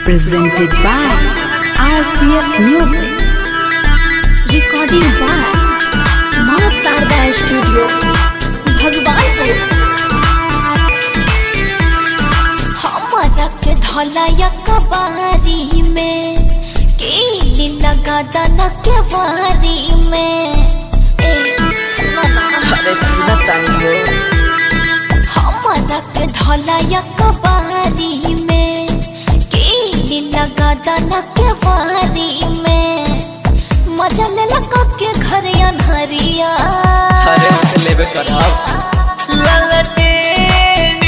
presented by RCS Music. Recording by माँ Sharda studio Bhagwanpur हमारा के धौलाया कबारी में केली लगा दाना के वारी में ए सुना ना अरे सुना तानी हो हमारा के धौलाया कबारी में केली लगा दाना के वारी में मजा ले लगा के घर अनहरिया अरे हम तो लेबे करब ललटेन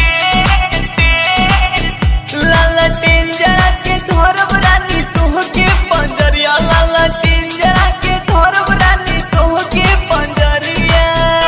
ललटेन जरा के धरब रानी तोहके पंजरिया ललटेन जरा के धरब रानी तोहके पंजरिया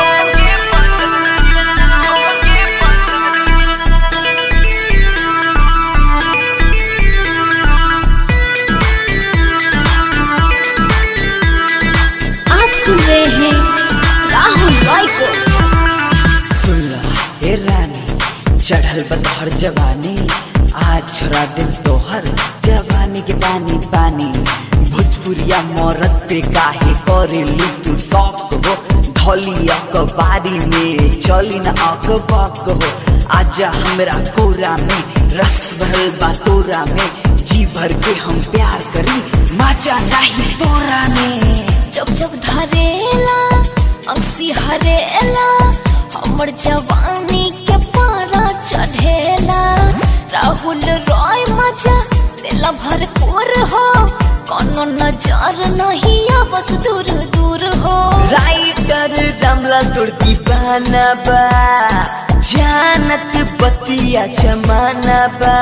आप सुन रहे हैं राहुल रॉय को सुन रहा हे रानी चढ़ल बतहर जवानी आज छोड़ा दिल तोहर जवानी के पानी पानी भोजपुरिया मरद पे काहे करे ली तू शौक हो धौली अखबारी में चली न अखबाक हो आजा हमरा कोरा में रस भरल बा तोरा में जी भर के हम प्यार करी मजा नहीं तोरा में जब जब धरेला अंसी हरेला हमर जवानी के पारा चढ़ेला राहुल रॉय मजा लेला भरपूर हो कोनो नजर नहीं आ बस दूर दूर हो राइटर रमला तोर दीवाना बा जानत बतिया जमाना बा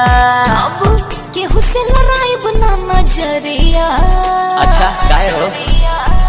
अब केहू से लड़ाई बना नजरिया अच्छा, काहे हो? नजरिया।